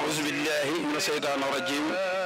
أعوذ بالله من الشيطان الرجيم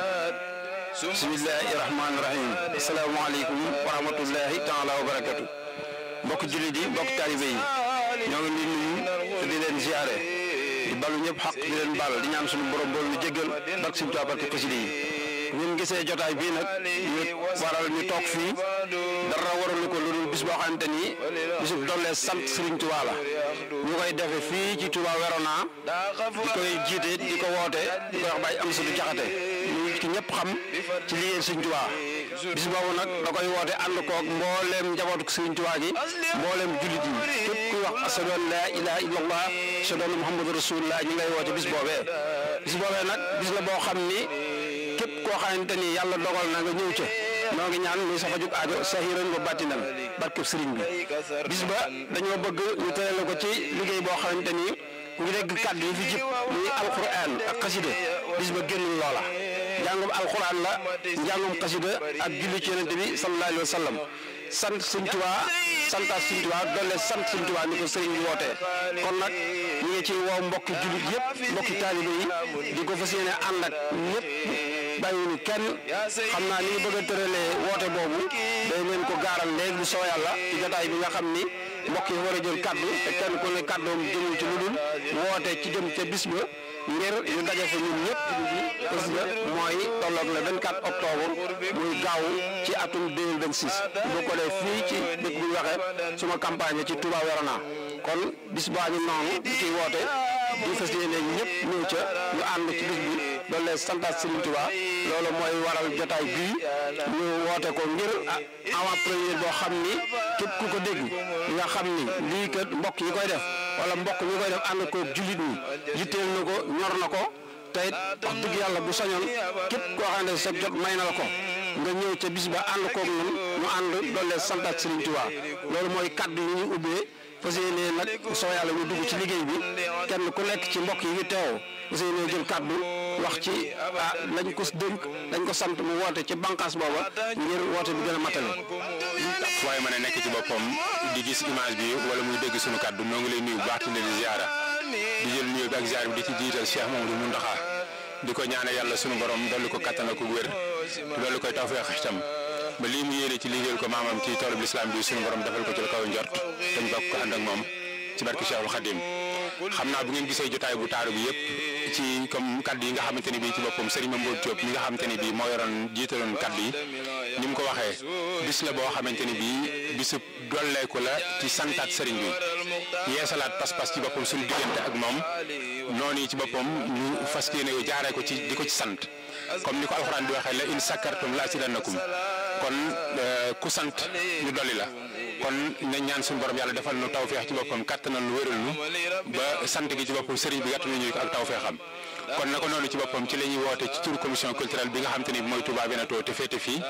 بسم الله الرحمن الرحيم السلام عليكم ورحمة الله تعالى وبركاته mbokk jullit yi mbokk taalibe yi ñoo ngi leen nuyu te di leen ziare di balu ñëpp xaq di leen bal di ñaan suñu borom bool ñu jéggal barke suñu Tuubaa barke xasida yi ñun gisee jotaay bii nag ñu waral ñu toog fii dara waralu ko lu dul bis boo xamante ni bisu dollee sant Serigne Touba la ñu koy defe fii ci Touba Werona di koy jiite di ko woote di ko wax Baye Amsadou Diakhaté ñu ki ñëpp xam ci liggéey Serigne Touba bis boobu nag da koy woote ànd koog mbooleem njabootu Serigne Touba gi mbooleem jullit yi képp kuy wax ashadu an laa ilaaha illallah ashadu anna muhammadu rasulullah ñu ngi lay woote bis boobee bis boobee nag bis la boo xam ni képp koo xamante ni yàlla dogal na nga ñëw ca noo ngi ñaan muy safa jug aajo sahiran wa batinan barkeb sëriñ bi bis ba dañoo bëgg ñu tërale ko ci liggéey boo xamante ni ngi dégg kàddu yi fi jib muy alquran ak xasida bis ba génnul loola njàngum alquran la njàngum xasida ak julli ci yonente bi sallallahu alayhi wa sallam sant Sëñ Tuubaa santaat Sëñ Tuubaa doole sant Sëñ Tuubaa ni ko sëriñ bi wootee kon nag ñu ngi ci woo mbokki jullit yëpp mbokki taalibe yi di ko fas yéene ànd ak ñëpp bàyyiwuñu kenn xam naa ni ñu bëgg a tëralee woote boobu day leen ko gaaral léegi bu soo yàlla ci jotaay bi nga xam ni mbokk yi war a jël kaddu te kenn ku ne kaddoom jëmul ci lu dul woote ci jëm ca bis ba ngir ñu daje fa ñun ñëpp bis ba mooy tolloog le 24 octobre muy gaaw ci atum 2026 bu ko dee fii ci dëkk bu ñu waxee suma campagne ci Touba Werona kon bis baa ñu noonu di ciy woote di fas yéene ñëpp ñëw ca ñu ànd ci bis bi loolu lay santaat Serigne Touba loolu mooy waral jotaay bii ñu woote ko ngir avant première boo xam ni képp ku ko dégg nga xam ni lii kat mbokk yi koy def wala mbokk ñi koy def ànd ko jullit ñi yitteel na ko ñor na ko te it wax dëgg yàlla bu sañoon képp koo xam ne sa jot may na la ko nga ñëw ca bis ba ànd koog ñun ñu ànd doole santaat Serigne Touba loolu mooy kaddu yi ñu ubbee fas yéene nag soo yàlla ñu dugg ci liggéey bi kenn ku nekk ci mbokk yi fi teew fas yéene jël kaddu wax ci ah lañ ko dénk lañ ko sant mu woote ci bànqaas booba ngir woote bi gën a matale. waaye mën a nekk ci boppam di gis image bi wala muy dégg suñu kaddu noo ngi lay nuyu bu baax di leen ziara di jël nuyu bi ak ziar bi di ci jiital Cheikh Mamadou Mountakha di ko ñaane yàlla sunu borom dolli ko kattan ak wér dolli koy tawfeex itam ba lii mu yéene ci liggéeyal ko maamam ci toolub lislaam bi sunu borom defal ko ci la kaw njort dañ bokk ko ànd ak moom ci barke Cheikhul Khadim xam naa bu ngeen gisee jotaay bu taaru bi yëpp ci comme kaddu yi nga xamante ni bii ci boppam Serigne Mambou Diop mi nga xamante ni bii moo yoroon jiitaloon kaddu yi ni mu ko waxee bis la boo xamante ni bii bisu dolleeku la ci santaat Serigne bi yeesalaat pas-pas ci boppam suñu diggante ak moom noonu yi ci boppam ñu fas yéene jaaree ko ci di ko ci sant comme ni ko alxuraan di waxee la in sakkartum la azidannakum kon ku sant ñu dolli la kon nañ ñaan suñu borom yàlla defal nu tawféex ci boppam kattanal nu wéral nu ba sant gi ci boppam sëriñ bi gàtt nañu ko ak tawféexam kon naka noonu ci boppam ci la ñuy woote ci turu commission culturelle bi nga xamante ni bi mooy Touba Veneto te féete fii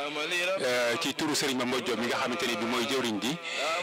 ci turu sëriñ ba Mbodj Diop mi nga xamante ni bi mooy jëwriñ gi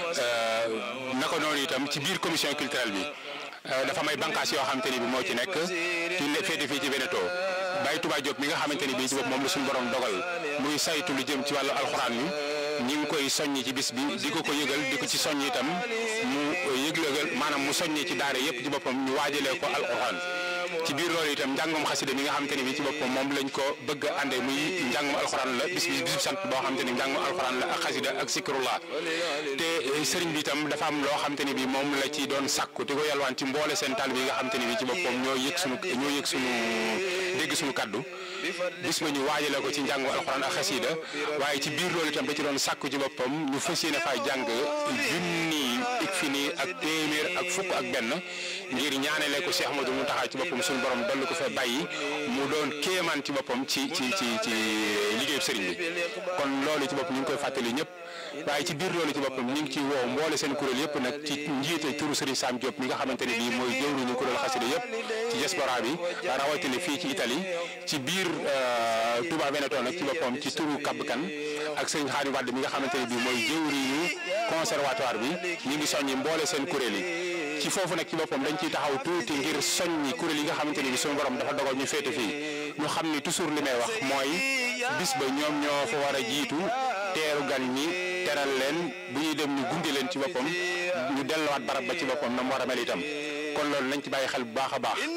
naka noonu itam ci biir commission culturelle bi dafa may bànqaas yoo xamante ni bi moo ci nekk ci féete fii ci Veneto Baye Touba Diop mi nga xamante ni bii ci bopp moom la suñu borom dogal muy saytu lu jëm ci wàllu alxuraan yi ñi ngi koy soññi ci bis bi di ko ko yëgal di ko ci soññ itam mu yëglëgal maanaam mu soññee ci daara yëpp ci boppam ñu waajalee ko alxuraan ci biir loolu itam njàngum xasida mi nga xamante ni bii ci boppam moom lañ ko bëgg a àndee muy njàngum alxuraan la bis bis bisub sant boo xamante ni njàngum alxuraan la ak xasida ak sikrullah te sëriñ bi itam dafa am loo xamante ni bii moom la ci doon sàkku di ko yalwaan ci mboole seen taal bi nga xamante ni bii ci boppam ñoo yëg sunu ñoo yëg sunu dégg sunu kaddu bis ba ñu waajale ko ci njàngum alxuraan ak xasida waaye ci biir loolu itam da ci doon sàkku ci boppam ñu fas yéene faa jàng junni ik fi nii ak téeméer ak fukk ak benn ngir ñaanale ko Cheikh Ahmadou Mountakha ci boppam suñu borom dolli ko fee bàyyi mu doon kéemaan ci boppam ci ci ci ci liggéeyu sëriñ bi kon loolu ci boppam ñu ngi koy fàttali ñëpp waaye ci biir loolu ci boppam ñu ngi ci woo mboole seen kuréel yëpp nag ci njiite turu Serigne Sam Diop mi nga xamante ne bii mooy jëwriñu kuréel xasida yëpp ci diaspora bi rawatina fii ci Italie ci biir Touba Veneto nag ci boppam ci turu Kab Kan ak Serigne Xaadim Wade mi nga xamante ne bii mooy jëwriñu conservatoire bi ñu ngi soññi mboole seen kuréel yi ci foofu nag ci boppam dañ ciy taxaw tuuti ngir soññi kuréel yi nga xamante ne bii suñu borom dafa dogal ñu féete fii ñu xam ni toujours li may wax mooy bis ba ñoom ñoo fa war a jiitu teeru gan ñi teral leen bu ñuy dem ñu gunge leen ci boppam ñu delluwaat barab ba ci boppam na mu war a mel itam kon loolu nañ ci bàyyi xel bu baax a baax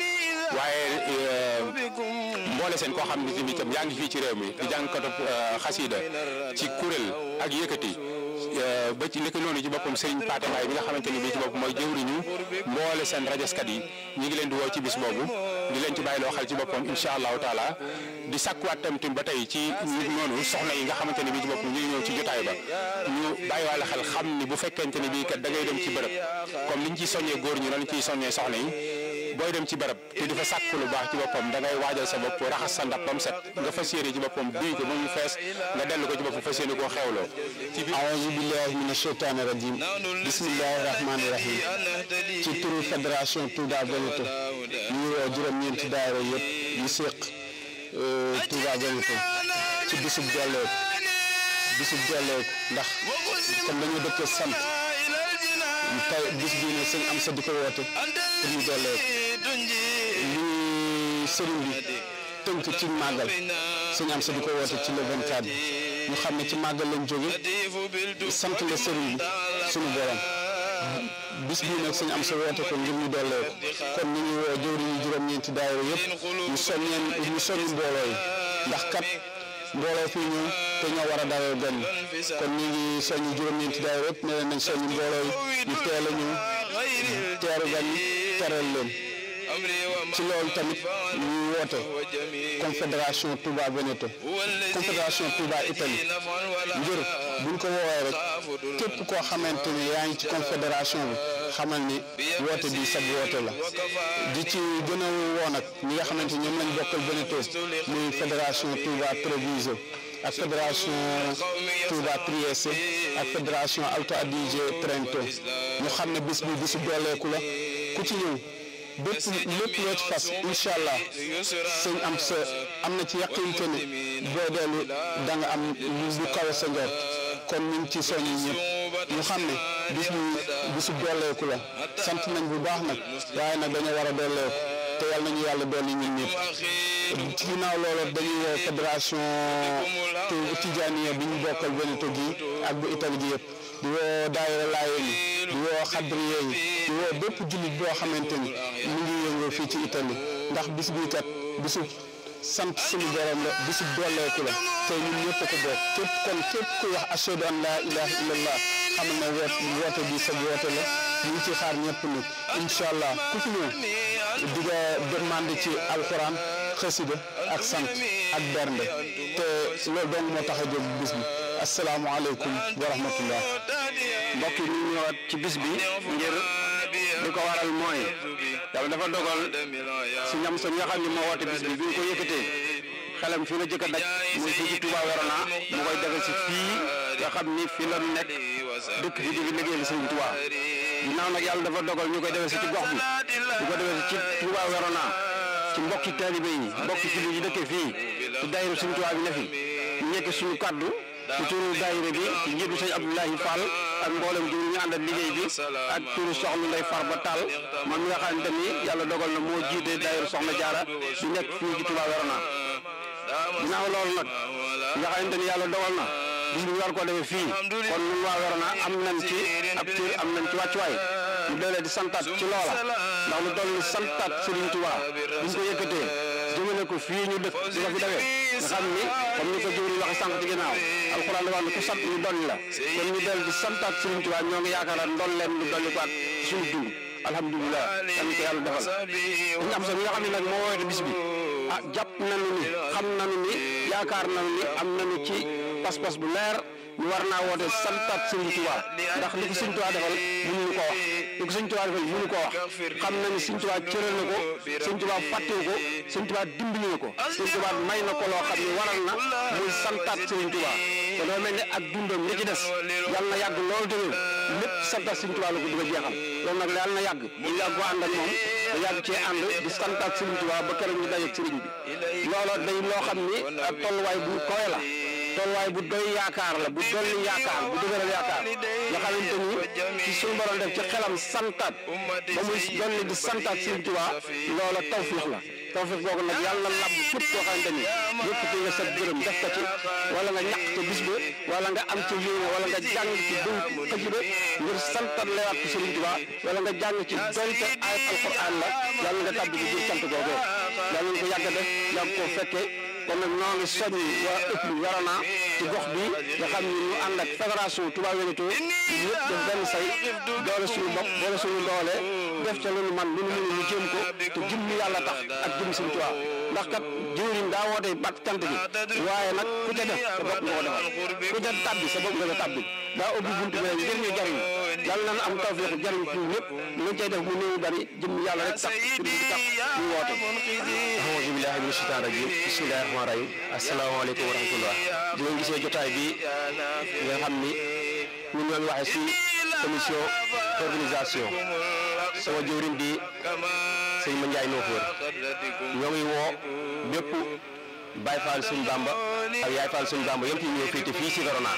waaye mboole seen koo xam ne tamit itam yaa ngi fii ci réew mi di jàngkatu xasida ci kuréel ak yëkkati ba ci nekk noonu ci boppam Serigne Pathé Mbaye bi nga xamante ni bii ci bopp mooy jëwriñu mboole seen rajaskat yi ñu ngi leen di woo ci bis boobu di leen ci bàyyiloo xel ci boppam incha allahu taala di sakkuwaat tam tim ba tey ci nit noonu soxna yi nga xamante ne bii ci boppam ñu ngi ñëw ci jotaay ba ñu bàyyiwaale xel xam ni bu fekkente ne bii kat da ngay dem ci bërëb comme liñ ciy soññee góor ñi noonu ciy soññee soxna yi booy dem ci bërëb te di fa sàkk lu baax ci boppam da ngay waajal sa bopp raxas sa ndab ba mu set nga fas yéene ci boppam duy ko ba mu fees nga dellu ko ci boppam fas yéene koo xewloo aouzu billahi mina sheytaani rajim bismillahi rahmaani rahim ci turu fédération Touba Veneto ñu ngi woo juróom-ñeenti daayira yëpp yu séq Touba Veneto ci bisub jolleeku bisub jolleeku ndax comme dañoo dëkk sant tey bis bii ne sëñ am sa di ko woote pour ñu dolleeku li sëriñ bi tënk ci màggal sëñ am sa di ko woote ci le 24 bi ñu xam ne ci màggal lañ jóge sant la sëriñ bi suñu borom bis bii nag sëñ am sa woote ko ngir ñu dolleeku kon ñu ngi woo jëwri ñu juróom-ñeenti daayira yëpp ñu soññeen ñu soññ mbooloo yi ndax kat mbooloo fii ñëw te ñoo war a dalal gan ñi kon ñu ngi soññ juróom-ñeenti daayira yëpp ne leen nañ soññ mbooloo yi ñu teel a ñëw teeru gan ñi teral leen ci loolu tamit ñu woote confédération Touba Veneto confédération Touba Italie ngir buñ ko woowee rek képp koo xamante ne yaa ngi ci confédération bi xamal ni woote bi sab woote la di ci gën a woo nag ñi nga xamante ñoom lañ bokkal Veneto muy fédération Touba Treviso ak fédération Touba Trieste ak fédération Alto Adige Trento ñu xam ne bis bi bisu dooleeku la ku ci ñëw bépp lépp loo ci fas incha allah sëñ am sa am na ci yaqinte ne boo dellu da nga am lu kawe sa njort kon ñu ngi ci soññi ñëpp ñu xam ne bis bi bisu dolleeku la sant nañ bu baax nag waaye nag dañoo war a dolleeku te yàlla nañu yàlla dolli ñun ñëpp ci ginnaaw loolu dañuy woo fédération Tijaaniya bi ñu bokkal Veneto gi ak bu Italie gi yëpp di woo daayira Laayeen yi di woo xadriye yi di woo bépp jullit boo xamante ni mu ngi yëngoo fii ci Italie ndax bis bii kat bisu sant suñu borom la bisu dolleeku la te ñun ñëpp ko bokk képp kon képp ku wax ashhadu an laa ilaha illallah xamal na woot woote bi sa woote la ñu ngi ci xaar ñëpp nag incha allah ku fi ñëw di nga demande ci alxuraan xasida ak sant ak bernde te loolu dong moo tax a jóg bis bi asalaamaaleykum wa rahmatullah mbokk yi ñu ñëwaat ci bis bi ngir li ko waral mooy yàlla dafa dogal si ñam sa nga xam ne moo woote bis bi bi ñu ko yëkkatee xelam fii la jëkk a daj muy fii ci Touba Verona mu koy defee si fii nga xam ni fii la nekk dëkk fi di fi liggéeyal Sëriñ Touba ginnaaw nag yàlla dafa dogal ñu koy defee si ci gox bi di ko defee ci Touba Verona ci mbokki taalibe yi mbokki jullit yi dëkkee fii ci daayira Sëriñ Touba bi ne fi ñu nekk suñu kaddu ci turu daayira bi ci njiitu sëñ Abdoulahi Fall ak mboolem ji ñu àndal liggéey bi ak turu soxna Ndey Farba Tall man mi nga xamante ni yàlla dogal na moo jiite daayira soxna Jaara di nekk fii ci Touba Verona ginnaaw loolu nag nga xamante ni yàlla dogal na bis bi ñu war koo defee fii kon ñun waa Verona am nañ ci ab cër am nañ ci wàccuwaay ñu doolee di santaat ci loola ndax lu toll ni santaat Serigne Touba bu ñu ko yëkkatee jëmale ko fii ñu dëkk di ko fi defee nga xam ni comme ni ko jëwri waxe sànq ci ginnaaw alxuraan dafa ne ku sant ñu dolli la kon ñu dellu di santaat Serigne Touba ñoo ngi yaakaar ndol leen lu dolli ko ak suñu dund alhamdulilah dañ ko yàlla defal ñu am sa mi nga xam ne nag moo woote bis bi ah jàpp nañu ni xam nañu ni yaakaar nañu ni am nañu ci pas-pas bu leer ñu war naa woote santaat Serigne Touba ndax li ko Serigne Touba defal mënuñu ko wax li ko Serigne Touba defal mënuñu ko wax xam na ni Serigne Touba cëral na ko Serigne Touba fàttewu ko Serigne Touba dimbali na ko Serigne Touba may na ko loo xam ne waral na muy santaat Serigne Touba te doo mel ne ak dundam li ci des yàlla na yàgg loolu tamit lépp santaat Serigne Touba la ko bëgg a jeexal loolu nag yàlla na yàgg ñu yàgg ko ànd ak moom da yàgg cee ànd di santaat Serigne Touba ba keroog ñu dajeeg Serigne bi looloo day loo xam ni ak tolluwaay bu kowe la tolluwaay bu doy yaakaar la bu dolli yaakaar bu dëgëral yaakaar nga xamante ni ci suñu borom def ci xelam santaat ba muy dolli di santaat Serigne Touba loola tawfiix la tawfeex googu nag yàlla na làmb képp koo xamante ni yëkkati nga sa gërëm def ko ci wala nga ñàkk ca bis ba wala nga am ci yéene wala nga jàng ci dëw xëjba ngir santal lewaat ko Sëriñ Tuubaa wala nga jàng ci donte ayat alquran la yàlla nga tàbbi ci biir cant googu yàlla nga ko yàgg a def yàgg koo fekkee kon nag ñoo ngi soññ waa ëpp Yarana ci gox bi nga xam ni ñu ànd ak fédération Touba Wénéto ñëpp def benn say doole suñu bopp doole suñu doole def ca lu nu man lu nu mënu ñu jéem ko te jëm ñu yàlla tax ak jëm Sëriñ Tuubaa ndax kat jëwriñ daa woote bat cant gi waaye nag ku ca def sa bopp nga ko defal ku ca tabbi sa bopp nga ko tabbi daa ubbi buntu bi rek ngir ñu jariñ yàlla nañ am tawfeexu jariñ ci ñëpp lu cay def mu néew bari jëm yàlla rek tax ci di tax ñu woote auzu billahi mina shaytaani rajim bismillahi rahmaani rahim asalaamaaleykum wa rahmatullah di ngeen gisee jotaay bi nga xam ni ñun ñoo ngi waxee si commission organisation sama jëwriñ di sëñ Ma Ndiaye Noofoor ñoo ngi woo bépp Baay Faal suñ Bamba ak Yaay Faal suñ Bamba yëpp yi ñëw féete fii si Verona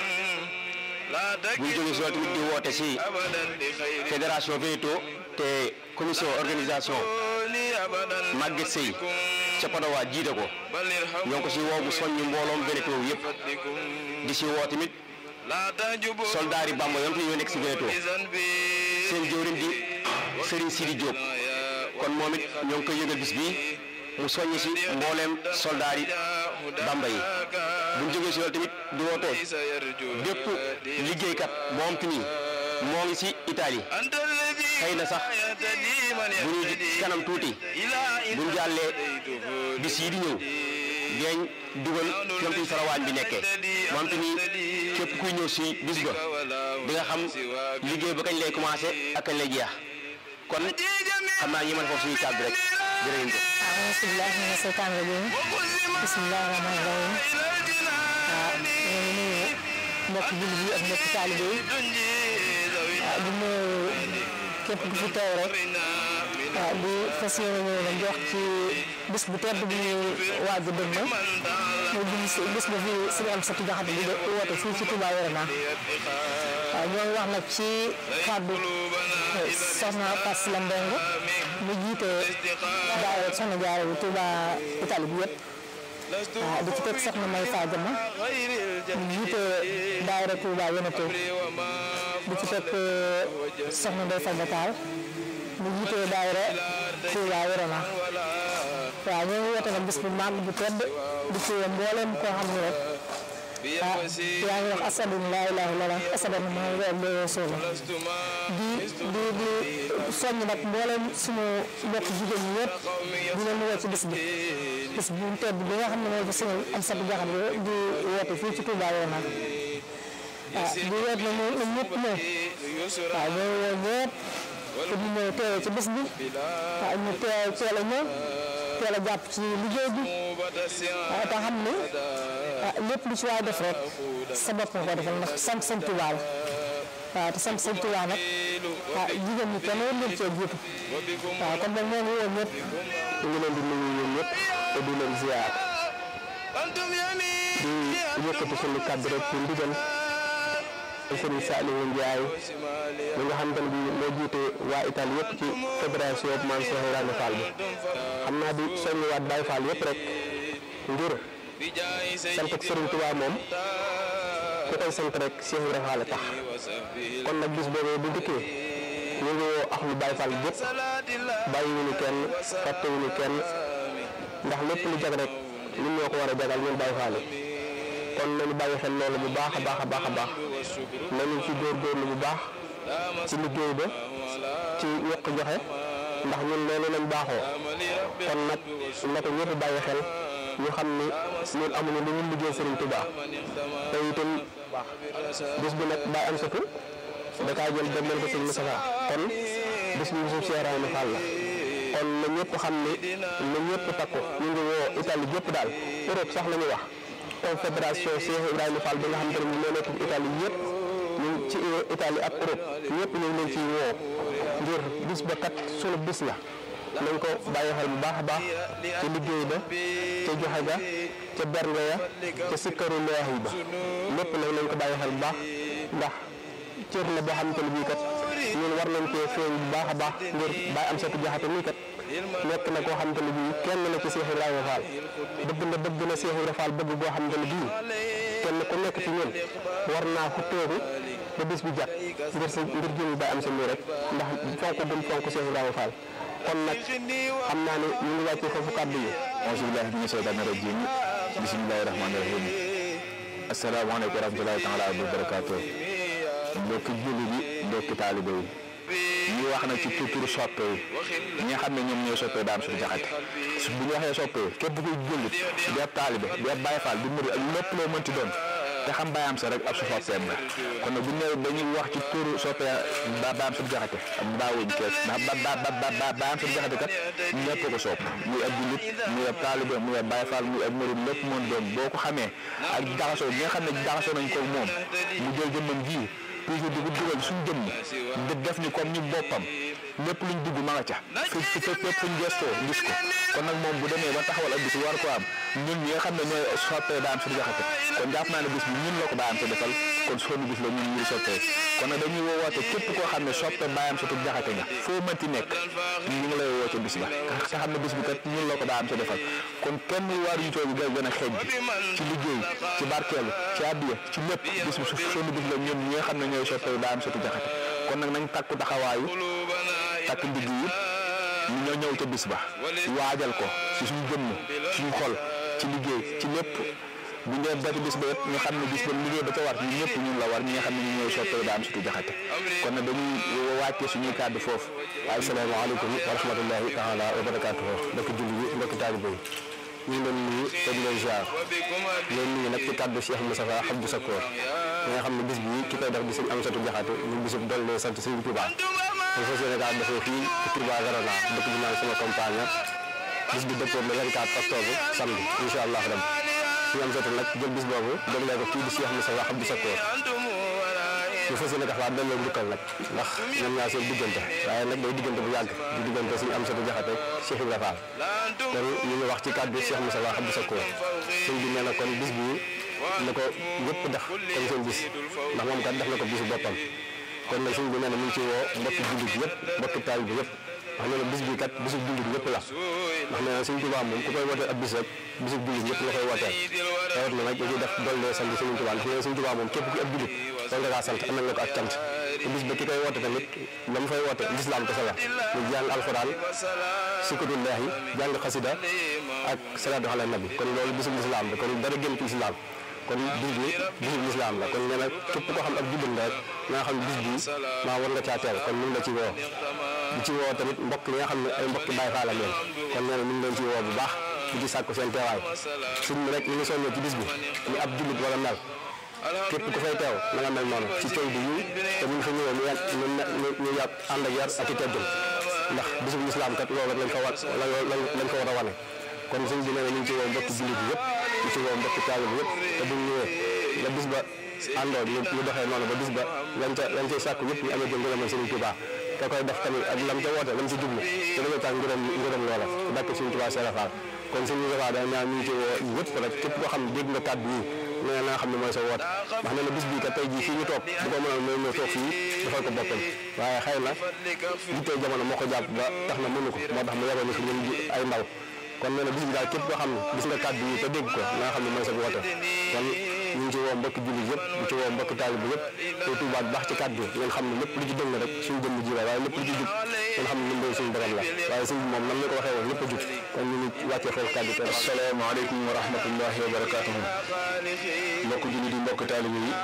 bu ñu jógee si loolu tamit di woote si fédération Wénéto te commission organisation Maguette Seye ca Padowa jiite ko ñoo ngi ko si woo bu soññi mbooloom Wénéto yëpp di si woo tamit soldaar yi Bamba yoon fi ñoo nekk si Wénéto seen jëwriñ di Serigne Sidi Diop kon moom it ñoo ngi koy yëgal bis bi mu soññi si mbooleem soldaar yi Bamba yi bu ñu jógee si loolu tamit di woote bépp liggéeykat boo xam te ni moo ngi si Italie xëy na sax bu ñu ci kanam tuuti bu ñu jàllee bis yi di ñëw deeñ dugal fi nga farawaañ bi nekkee moom te ni képp kuy ñëw si bis ba di nga xam liggéey ba kañ lay commencé ak kañ lay jeex kon xam naa ñi mën foofu suñuy kàddu rek jërë ngeen jëf. أعوذ بالله من الشيطان الرجيم بسم الله الرحمن الرحيم waaw ñu ngi nuyu mbokk jullit yi ak mbokk taalibe yi waaw di nuyu képp ku fi teew rek waaw di fas yéene ñëw nag jox ci bis bu tedd bu ñuy waaj a dëgmal muy bis bis ba fi suñu am satu jaxate di woote fii ci Touba Verona waaw ñoo ngi wax nag ci kàddu soxna Fatou Sylla Mbengue mu jiite daayira soxna Jaara bu Touba Italie bi yëpp waaw di ci teg soxna May Fadiama mu jiite daayira Touba Wénéto di ci teg soxna Ndeye Fadda Tall mu jiite daayira Touba Verona waaw ñoo ngi woote nag bis bu màgg bu tedd di ci mboolem koo xam ne rek ah yaa ngi wax asadu laa ilaaha illallaah asadu Muhammadu rasuulullaah di di di soññ nag mboolem suñu mbokk jigéen ñi yëpp di leen woo ci bis bi bis bu tedd bi nga xam ne mooy suñu am satu jaxat di woote fii ci Touba Verona ah di woote na ñoom ñëpp ñëw waaw ñoo woo ñëpp te ñu ñëw teewe ci bis bi waaw ñu teew teel a ñëw teel a jàpp ci liggéey bi waaw te xam ne lépp lu ci waay def rek sa bopp nga ko defal ndax sant sëñ Tuubaa la waaw te sant sëñ Tuubaa nag ah jigéen ñi kenn war leen cee jiitu waaw kon nag ñoo ngi woo ñëpp ñu ngi leen di nuyu ñoom ñëpp te di leen ziar di yëkkati suñu kàddu rek ci ndigal Sëriñ Saliou Ndiaye mi nga xam te ne bii moo jiite waa Italie yëpp ci fédération Maam Cheikh Ibrahima Fall bi xam naa di soññiwaat Baye Fall yëpp rek ngir sant ak Sëriñ Tuubaa moom ku koy sant rek Cheikh Ibrahima Fall tax kon nag bis boobu bu dikkee ñu ngi woo ak lu Baye Fall yëpp bàyyiwuñu kenn fàttewuñu kenn ndax lépp lu jag rek ñun ñoo ko war a jagal ñun Baye Fall yi kon nañu bàyyi xel loolu bu baax a baax a baax a baax nañu ci góorgóorlu bu baax ci liggéey ba ci yokk joxe ndax ñun loolu lañ baaxoo kon nag na ko ñëpp bàyyi xel ñu xam ni ñun amuñu lu ñu liggéey Serigne Touba te itam bis bi nag bàyyi am satu da kaa jël demel ko Serigne Moustapha kon bis bi bisu Cheikh Ibrahima Fall la kon na ñëpp xam ni na ñëpp takku ñu ngi woo Italie yëpp daal Europe sax la ñuy wax confédération Cheikh Ibrahima Fall bi nga xam te ne moo nekk Italie yëpp ñu ci Italie ak Europe ñëpp ñu ngi leen ciy woo ngir bis ba kat sunu bis la nañ ko bàyyi xel bu baax a baax ca liggéey ba ca joxe ga ca bernde ya ca sikkaru leex yi ba lépp nag nañ ko bàyyi xel bu baax ndax cër la boo xamante ne bii kat ñun war nañ cee feeñ bu baax a baax ngir bàyyi am satu jaxate nii kat nekk na koo xamante ne bii kenn la ci Cheikh Ibrahima Fall dëgg na dëgg na Cheikh Ibrahima Fall bëgg boo xamante ne bii kenn ku nekk ci ñun war naa xutteeku ba bis bi jàpp ngir sa ngir jëmi ba am sa lii rek ndax fonk gum fonk Cheikh Ibrahima Fall kon nag xam naa ne ñu ngi wàccee foofu kàddu yi. auzu billahi mina shaytaani rajim bismillahi rahmaani rahim asalaamaaleykum wa rahmatulahi taala wa barakaatu mbokki julli bi mbokki taalibe yi ñu wax nag ci turu soppe yi ñi nga xam ne ñoom ñooy soppe daam suñu jaxate bu ñu waxee soppe képp kuy jullit di ab taalibe di ab Baay Faal di murid ak lépp loo mënti doon te xam baayam sa rek ab su soppeem la kon nag bu ñu nee dañuy wax ci turu soppe ba baayam suñu jaxate am baawuñ kees ndax ba ba ba baayam suñu jaxate kat ñëpp ko sopp muy ab jullit muy ab taalibe muy ab Baay Faal muy ab murid lépp mën doon boo ko xamee ak jaxasoo bi nga xam ne jaxasoo nañ ko moom mu jël jëmmam ji toujours di ko dugal suñu jëmm di def ni comme ñu boppam lépp luñ dugg ma nga ca fi fi fépp fuñ gestoo gis ko kon nag moom bu demee ba taxawal ak bis war ko am ñun ñi nga xam ne ñooy soppee daan suñu jaxate kon jàpp naa ne bis bi ñun la ko baayam sa defal kon sunu bis la ñun ñuy soppee kon nag dañuy woote képp koo xam ne soppe baayam sa tub jaxate nga foo mënti nekk ñu ngi lay woote bis ba te xam ne bis bi kat ñun la ko baayam sa defal kon kenn waar yu toogi ga gën a xeej bi ci liggéey ci barkeelu ci addiya ci lépp bis bi sunu bis la ñun ñi nga xam ne ñooy soppee baayam sa tub jaxate kon nag nañ takku taxawaayu takk ndigg yi ñu ñoo ñëw ca bis ba waajal ko ci suñu jëmm suñu xol ci liggéey ci lépp bu ñu ba ci bis ba yëpp ñu xam ne bis ba liggéey ba ca war ñun ñëpp ñun la war ñi nga xam ne ñu ñooy soppee daam sutu jaxate kon nag dañuy wàccee suñuy kàddu foofu asalaamaaleykum wa rahmatullahi taala wa barakaatuhu mbokki julli yi mbokki taalibe yi ñu ngi leen nuyu te di leen ziar leen nuyu nag ci kàddu Cheikh Moustapha Abdou Sakor ñi nga xam ne bis bii ki koy def di sëñ Amsatu Jaxate ñu bisub dollee sant sëñ Touba dañ fas yéene kaa defee fii ci Touba Verona dëkk bi naan sama compagne bis bi dëppoo le 24 octobre samedi incha allah rabbi sëñ Amsatu nag jël bis boobu déglee ko kii di Cheikh Moustapha Abdou Sakor ñu fas yéene dafa delloo njukkal nag ndax ñoom ñaar seen diggante waaye nag day diggante bu yàgg di diggante suñu am satu jaxate Cheikh Ibra Fall kon ñu ngi wax ci kàddu Cheikh Moussa Wa Abdou Sakor sëñ bi nee na kon bis bii na ko ñëpp def comme seen bis ndax moom kat def na ko bisu boppam kon nag sëñ bi nee na mu ngi ci woo mbokki jullit yëpp mbokki taalibe bi yëpp wax nee na bis bii kat bisu jullit ñëpp la ndax nee na sëñ Tuubaa moom ku koy wooteel ab bis rek bisu jullit ñëpp la koy wooteel rawat na nag dañuy def dollee sant sëñ Tuubaa ndax nee na sëñ Tuubaa moom képp ku ab jullit kon nga kaa sant amal nga ko ak cant te bis ba ki koy woote tamit la mu fay woote lislaam kese la mu jàng alxuraan sikatullaahi jàng xasida ak salaatu ala nabi kon loolu bisu lislaam la kon dara gën ci lislaam kon bis bi bisu lislaam la kon nee na képp koo xam ab jullit nga rek nga xam bis bi maa war nga caa teew kon ñu ngi la ci woo di ci woo tamit mbokk yi nga xam ne ay mbokki Baay Faal la leen kon nee na ñu ngi leen ci woo bu baax di ci sàkku seen teewaay suñ mi rek ñu ngi soññee ci bis bi ni ab jullit wala mel képp ku fay teew na nga mel noonu ci coow bi ñu te bu ñu fa ñëwee ñu yàgg ñu ñu yàgg ànd ak yar ak i teggin ndax bisu lislaam kat loolu lañ ko war lañ ko war a wane kon sëñ bi nee na ñu ngi ci woo mbokki jullit yi yëpp ñu ci woo mbokki taalibe bi yëpp te bu ñu ñëwee la bis ba àndoo ñu ñu doxee noonu ba bis ba lañ ca lañ cay sàkku yëpp ñu amee jëm ngërëmal Sëriñ Tuubaa te koy def tamit ak lam ca woote lam ci jublu te dañoo tax ngërëm ngërëm loola dàkk Sëriñ Tuubaa Seera Faal kon sëñ Moustapha da ñaan ñu ngi ci woo ñëpp rek képp koo xam ne dégg nga kàddu yi nee na nga xam ne mooy sa woote ndax nee na bis bii kat tey jii fii ñu toog bu ko mënoon mooy ñëw toog fii defal ko boppam waaye xëy na yittee jamono moo ko jàpp ba tax na mënu ko moo tax mu yebal ñu fi ñun ay ndaw kon nee na bis bi daal képp koo xam ne gis nga kàddu yi te dégg ko na nga xam ne mooy sa woote kon ñu ngi ci woo mbokki jullit yëpp di ci woo mbokki taalibe yëpp te tuubaat baax ci kàddu ngeen xam ne lépp lu ci dëng rek suñu jëmm ji la waaye lépp lu ci jub ngeen xam ne ñun day suñu borom la waaye sëñ bi moom nam la ko waxee woon lépp a jub kon ñu ngi wàccee foofu kàddu te asalaamaaleykum wa rahmatullahi wa barakaatuhu mbokk jullit yi mbokk taalibe yi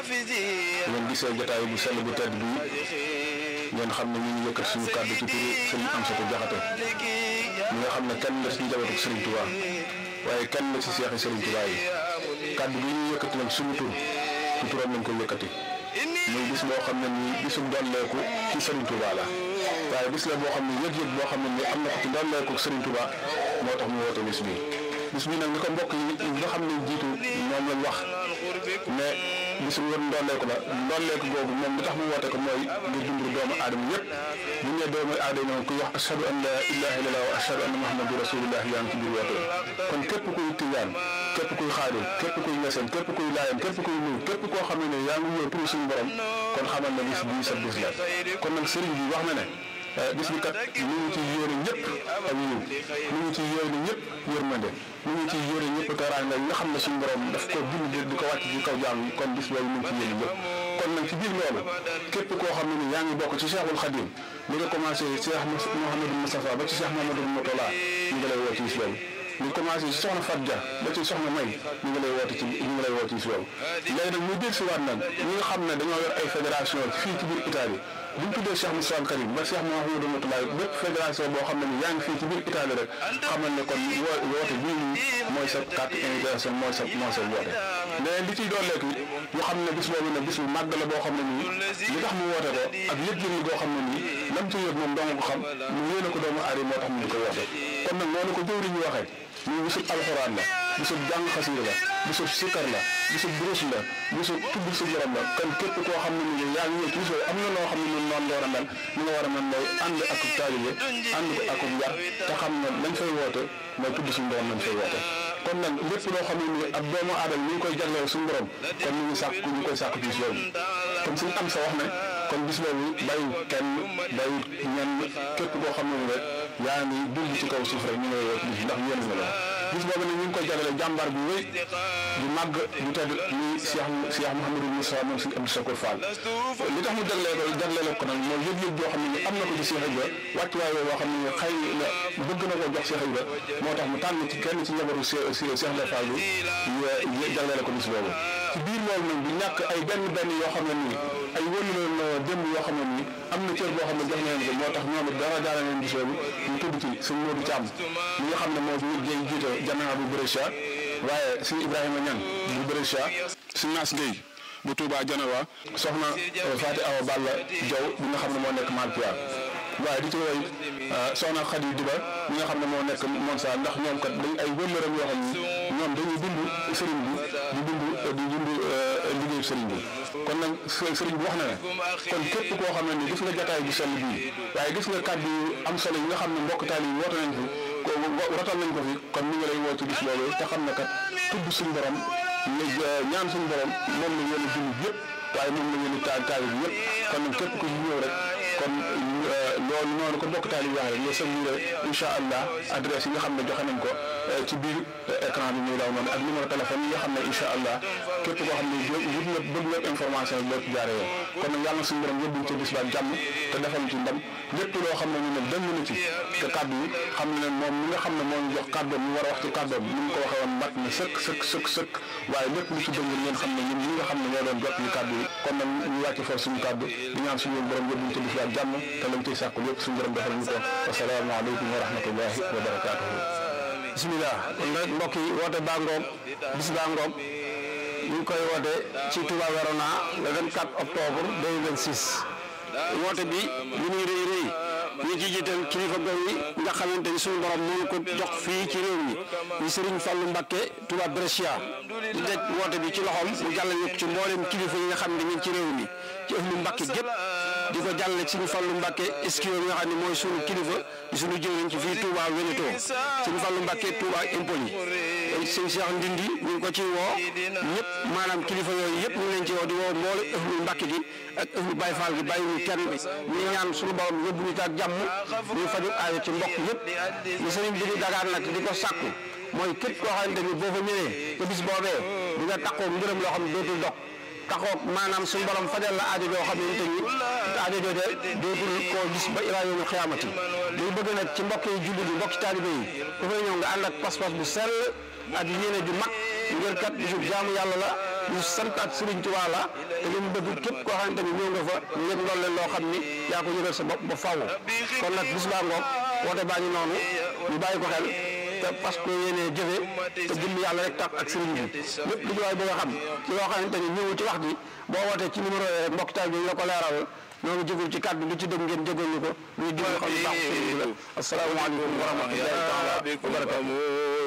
ngeen gisee jotaay bu sell bu tedd bi ngeen xam ne ñu ngi yëkkat suñu kàddu ci turu sëriñ Amsatu Jaxate mi nga xam ne kenn la ci njabootu Sëriñ Tuubaa waaye kenn la ci seexi Sëriñ Tuubaa yi kàddu bi ñu yëkkati nag suñu tur ci turam nañ ko yëkkati muy bis boo xam ne nii bisum dolleeku ci Sëriñ Tuubaa la waaye bis la boo xam ne yëg-yëg boo xam ne nii am na ko ci dolleeku Sëriñ Tuubaa moo tax mu woote bis bi bis bi nag ni ko mbokk yi nga xam ne jiitu moom lañ wax ne bisu wër ndolleeku la ndolleeku googu moom li tax mu woote ko mooy ngir dundu doomu aadama yëpp bu ñu nee doomu aadama kuy wax ashhadu an la ilaha illallah wa ashhadu anna muhammadu rasulullah yaa ngi ci biir woote kon képp kuy tijaan képp kuy xaadir képp kuy ñeseen képp kuy laayam képp kuy nuyu képp koo xam ne ne yaa ngi wóor pour suñu borom kon xamal na bis bii sa bis la kon nag sëriñ bi wax na ne bis bi kat ñu ngi ci yéene ñëpp ak yiw ñu ngi ci yéene ñëpp yërmande ñu ngi ci yéene ñëpp teraanga yi nga xam ne suñu borom daf ko bind di ko wàcc ci kaw jaam yi kon bis boobu ñu ngi ci yéene ñëpp kon nag ci biir loolu képp koo xam ne ni yaa ngi bokk ci Cheikhul Khadim li nga commencé Cheikh Mouhamadou Moustapha ba ci Cheikh Mouhamadou Moutala ñu ngi lay woo ci bis boobu ñu commencé ci soxna Fat Dia ba ci soxna May ñu ngi lay woote ci ñu ngi lay woo ci bis boobu léegi nag ñu dégg si waat nag ñi nga xam ne dañoo yor ay fédération fii ci biir Italie bu ñu tuddee Cheikh Moussa Karim ba Cheikh Mouhamadou Moutala bépp fédération boo xam ne ni yaa ngi fii ci biir Italie rek xamal ne kon woo woote bii nii mooy sa carte invitation mooy sa mooy sa woote mais li ciy dooleeku ñu xam ne bis boobu nag bis bu màgg la boo xam ne nii li tax mu woote ko ak yëg-yëg goo xam ne nii lam ci yëg moom dong ko xam mu yéene ko doomu aadama moo tax mu di ko woote kon nag noonu ko jëwriñ ñu waxee ñu bisub alxuraan la bisub jàng xasiir la bisub sikkar la bisub durus la bisub tudd sa borom la kon képp koo xam ne ni yaa ngi ñëw ci bis boobu am na loo xam ne ñun noonu la war a mel ni nga war a mel mooy ànd ak taalibe ànd ko ak yar te xam ne lañ fay woote mooy tudd suñu borom lañ fay woote kon nag lépp loo xam ne nii ak doomu aadama ñu ngi koy jagleel suñu borom kon ñu ngi sàkk ñu koy sàkk ci bis boobu comme suñu am sa wax ne kon bis boobu bàyyi kenn bàyyi ñenn képp koo xam ne ni rek yaa ngi dund ci kaw suuf rek ñu ngi lay woo ci bis ndax yéen nga la bis boobu nag ñu ngi koy jagleel jàmbaar bi wéy di màgg di tedd ni Cheikh Cheikh Mouhamadou Moussa moom suñu Abdou Sakour Fall li tax mu jaglee ko jaglee ko nag mooy yëg-yëg boo xam ne ni am na ko ci Cheikh Ibra wàccuwaay boo xam ne xëy na bëgg na koo jox Cheikh Ibra moo tax mu tànn ci kenn ci njabootu Cheikh Cheikh Ibra Fall bi jaglee ko bis boobu ci biir loolu nag du ñàkk ay benn benn yoo xam ne nii ay wëlu leen démb yoo xam ne nii am na cër boo xam ne jox na leen ko moo tax ñoom it dara jaare leen bis boobu ñu tudd ci sëñ Modou Thiam mi nga xam ne moo jëy jiite jamaa bu Brescia waaye sëñ Ibrahima Niang bu Brescia sëñ Naas Gueye bu Touba Janawa soxna Fati Awa Balla Diaw bi nga xam ne moo nekk Malpia waaye di ci woy soxna Khady Diba mi nga xam ne moo nekk Monsa ndax ñoom kat dañ ay wëllëram yoo xam ne ñoom dañuy dund sëriñ bi di dund di dund liggéeyu sëriñ bi kon nag sëriñ bi wax na ne kon képp koo xam ne ni gis nga jataay bu sell bii waaye gis nga kàddu yu am solo yi nga xam ne mbokk taal yi woote nañ fi ko rotal nañ ko fi kon ñu ngi lay woo ci bis loolu te xam ne kat tudd suñu borom ñaan suñu borom moom la yéen a jullit yëpp waaye moom la yéen a taal taal bi yëpp kon nag képp ku ci ñëw rek kon loolu noonu ko mbokk taal yi waxee rek nga sëññi incha allah adresse yi nga xam ne joxe nañ ko ci biir écran bi muy daw noonu ak numéro téléphone yi nga xam ne incha allah képp koo xam ne wut nga bëgg nga information yi boo ci jaaree yoon kon nag yàlla na suñu borom yóbbuñ ci bis ba jàmm te defal ci ndam lépp loo xam ne ñu ne dëng na ci te kàddu yi xam ne moom mi nga xam ne moo ñu jox kàddoom ñu war a wax ci kàddoom ni mu ko waxee woon mat na sëkk sëkk sëkk sëkk waaye lépp lu ci dëng ngeen xam ne ñun ñi nga xam ne ñoo doon jot ñu kàddu yi kon nag ñu wàcc for suñu kàddu di ñaan suñu borom yóbbuñ ci bis ba jàmm te lañ ciy sàkku lépp suñu borom defal ñu ko asalaamaaleykum wa rahmatullahi wa barakaatuhu bisimilah kon rek mbokk yi woote baa ngoog bis baa ngoog ñu ngi koy woote ci Touba Verona le 24 octobre 2026 woote bi li muy rëy rëy ñu ci jiital kilifa gox yi nga xamante ni suñu borom moo ko jox fii ci réew mi ñu Serigne Fallou Mbacké Touba Brescia di teg woote bi ci loxoom mu jàllale ñu ci mboolem kilifa yi nga xam ne ñu ngi ci réew mi ci ëhlu Mbacké gépp di ko jàllale Serigne Fallou Mbacké Eskio nga xam ne mooy suñu kilifa di suñu jëwriñ ci fii Touba Veneto Serigne Fallou Mbacké Touba Empoli sëñ Cheikh Ndindi ñu ngi ko ci woo ñëpp maanaam kilifa yooyu yëpp ñu ngi leen ci woo di woo mboole ëhlu Mbacké gi ak ëhlu Baye Fall gi bàyyi ñu kenn ñu ñaan suñu borom yóbbu ñu ak jàmm ñu faju aajo ci mbokk yëpp li sëriñ bi di dagaan nag di ko sàkku mooy képp koo xamante ni boo fa ñëwee te bis boobee di nga taxoo ngërëm loo xam ne dootul dog taxoo maanaam suñu borom fajal la aajo joo xam ne te ni aajo jooje dootul koo gis ba ilaa yawmil xiyaamati day bëgg nag ci mbokk yi jullit yi mbokk taalibe yi ku fay ñëw nga ànd ak pas-pas bu sell ak yéene ju mag ngir kat bisu jaamu yàlla la ñu santaat Sëriñ Tuubaa la te li mu bëgg képp koo xamante ni ñëw nga fa ngeen lool leen loo xam ni yaa ko yëgal sa bopp ba faaw kon nag bis baa ngoog woote baa ngi noonu ñu bàyyi ko xel te parce que yéene jëfe te jëmm yàlla rek tax ak sëriñ bi lépp lu ñu waay bëgg a xam ci loo xamante ni ñëw ci wax ji boo wootee ci numéro yi rek mbokk taal bi ñu la ko leeral ñoo ngi jégul ci kàddu lu ci dëgg ngeen jégal ñu ko ñuy déglu xam ne baax sëriñ bi la asalaamaaleykum wa rahmatullahi taala wa barakatuh